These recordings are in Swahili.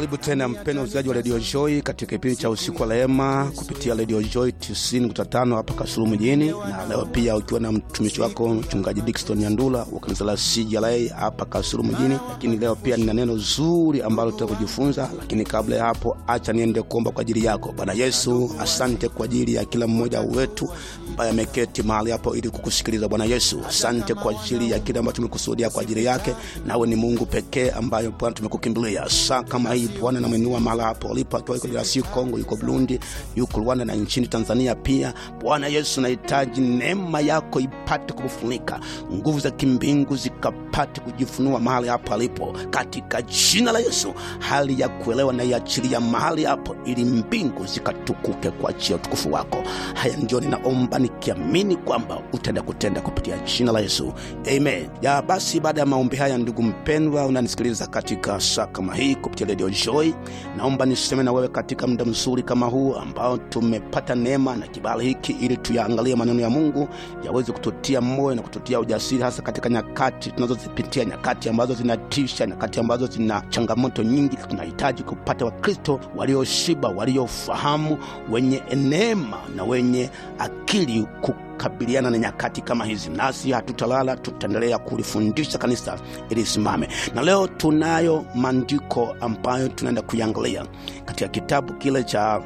Karibu tena mpendo msikilizaji wa Radio Joy katika kipindi cha usiku wa rehema kupitia Radio Joy 90.5 hapa Kasulu mjini, na leo pia ukiwa na mtumishi wako mchungaji Dickson Nyandula wa kanisa la CJLA hapa Kasulu mjini. Lakini leo pia nina neno zuri ambalo tutaka kujifunza, lakini kabla ya hapo, acha niende kuomba kwa ajili yako. Bwana Yesu, asante kwa ajili ya kila mmoja wetu ambaye ameketi mahali hapo ili kukusikiliza. Bwana Yesu, asante kwa ajili ya kile ambacho tumekusudia kwa ajili yake. Nawe ni Mungu pekee ambaye Bwana tumekukimbilia saa kama hii Bwana, namwinua mahali hapo alipo, akiwa yuko DRC Kongo, yuko Burundi, yuko Rwanda na nchini Tanzania pia. Bwana Yesu, nahitaji neema yako ipate kumfunika, nguvu za kimbingu zikapate kujifunua mahali hapo alipo, katika jina la Yesu. Hali ya kuelewa na iachilia mahali hapo, ili mbingu zikatukuke kwa ajili ya utukufu wako. Haya ndio ninaomba nikiamini kwamba utaenda kutenda kupitia jina la Yesu, amen. Ya basi, baada ya maombi haya, ndugu mpendwa, unanisikiliza katika saa kama hii kupitia Radio Joy, naomba niseme na wewe katika muda mzuri kama huu ambao tumepata neema na kibali hiki, ili tuyaangalie maneno ya Mungu yaweze kututia moyo na kututia ujasiri, hasa katika nyakati tunazozipitia, nyakati ambazo zinatisha, nyakati ambazo zina changamoto nyingi. Tunahitaji kupata Wakristo walioshiba, waliofahamu, wenye neema na wenye akili kukabiliana na nyakati kama hizi. Nasi hatutalala, tutaendelea kulifundisha kanisa ili isimame. Na leo tunayo maandiko ambayo tunaenda kuiangalia katika kitabu kile cha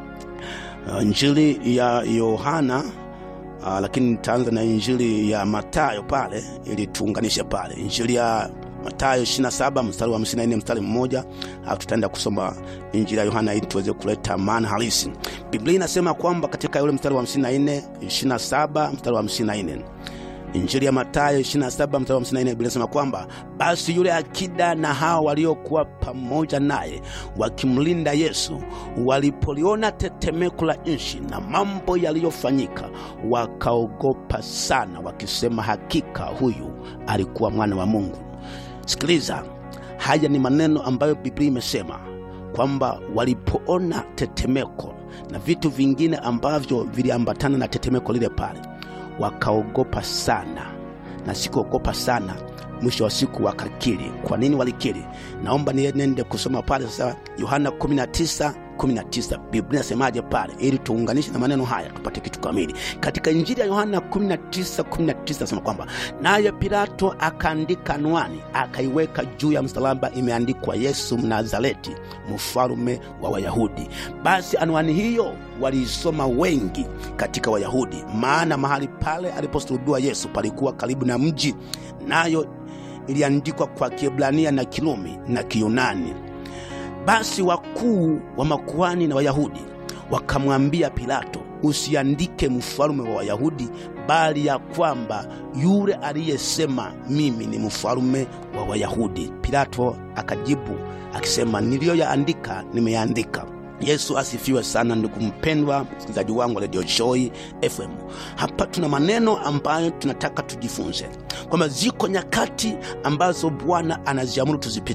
uh, Injili ya Yohana uh, lakini nitaanza na Injili ya Matayo pale ili tuunganishe pale Injili ya Matayo 27 mstari wa 54 mstari mmoja, alafu tutaenda kusoma Injili ya Yohana ili tuweze kuleta maana halisi. Biblia inasema kwamba katika yule mstari wa 54 27 mstari wa 54 Injili ya Mathayo 27 mstari wa 54, Biblia inasema kwamba basi yule akida na hao waliokuwa pamoja naye wakimlinda Yesu walipoliona tetemeko la nchi na mambo yaliyofanyika, wakaogopa sana, wakisema, hakika huyu alikuwa mwana wa Mungu. Sikiliza, haya ni maneno ambayo Biblia imesema kwamba walipoona tetemeko na vitu vingine ambavyo viliambatana na tetemeko lile pale wakaogopa sana, na sikuogopa sana, mwisho wa siku wakakiri. Kwa nini walikiri? Naomba niende kusoma pale sasa, Yohana 19 19 Biblia inasemaje pale, ili tuunganishe na maneno haya tupate kitu kamili. Katika Injili ya Yohana 19 19 nasema kwamba naye Pilato akaandika anwani, akaiweka juu ya msalaba, imeandikwa Yesu Mnazareti, mfalume wa Wayahudi. Basi anwani hiyo waliisoma wengi katika Wayahudi, maana mahali pale aliposulubiwa Yesu palikuwa karibu na mji, nayo iliandikwa kwa Kiebrania na Kirumi na Kiyunani. Basi wakuu wa makuhani na Wayahudi wakamwambia Pilato, usiandike mfalume wa Wayahudi, bali ya kwamba yule aliyesema mimi ni mfalume wa Wayahudi. Pilato akajibu akisema, niliyoyaandika nimeyaandika. Yesu asifiwe sana, ndugu mpendwa msikilizaji wangu wa Radio Joy FM. Hapa tuna maneno ambayo tunataka tujifunze kwamba ziko nyakati ambazo Bwana anaziamuru tuzipitie